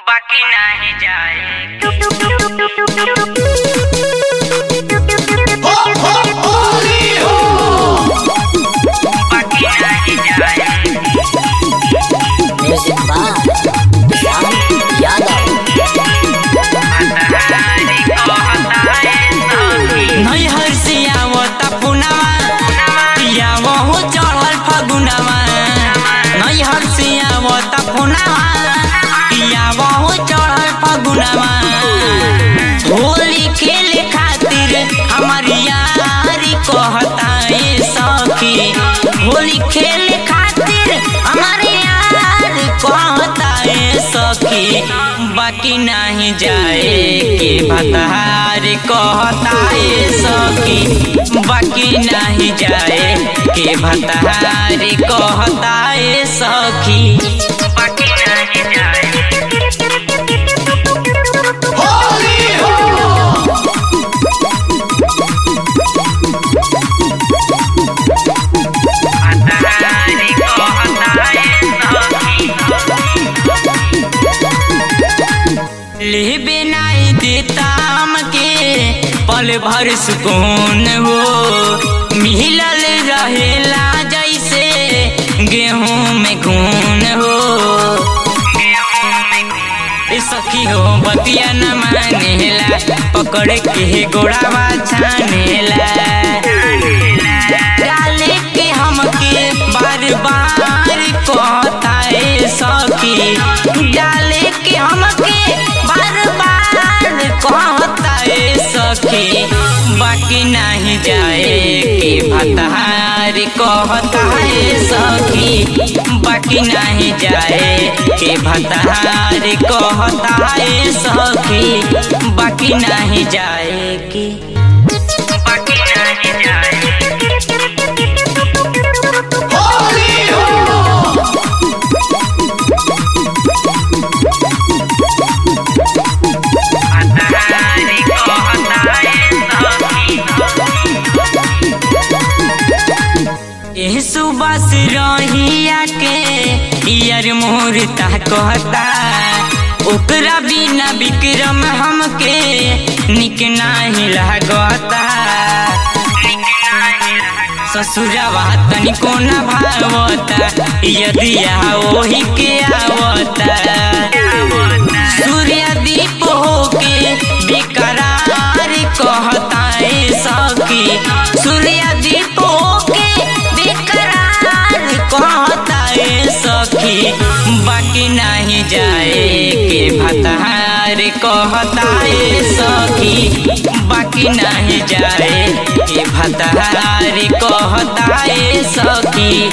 बाकी नाही जाए बाकी नाही जाए म्यूजिक बाय श्याम यादव हतारी को हताए सखी नैहर से आवता पुनवा पिया वो चढ़ल फगुनवा नैहर से आवता पुनवा पिया वो चढ़ल फगुनवा होली खेले खातिर हमार यारी कहता ए सखी होली खेले खातिर हमार यार कहता ए सखी बाकी नहीं जाए के भतार कहता ए सखी बाकी नहीं जाए के भतार कहता ए सखी बाकी नाही जाए हतारी को हताए सखी लेबे नहीं देता हमके पल भर सुकून हो मिलल रहेला जैसे गेहूं में खून हो ए सखी हो बतिया न मानेला पकड़ के गोड़ावा छानेला डाले के हमके बार बार कहता ए सखी डाले के हमके बार बार कहता ए सखी बाकी नहीं जाए के भतार कहता ए सखी बाकी नहीं जाए के भतार कहता ए सखी बाकी नहीं जाए के बाकी नाही जाए हतारी को हताए सखी एह सुबह से रहिया के यार मोर ता कहता ओकरा बिना विक्रम हमके निक नाही लागता ससुरवा तनिको न भावता यदि ओही के आवता सूर्य दीप होके बेकरार कहता ए सखी सूर्य दीप होके बेकरार कहता ए सखी बाकी नहीं जाए के भतार कहता ए सखी बाकी नहीं जाए के भतार कहता ए सखी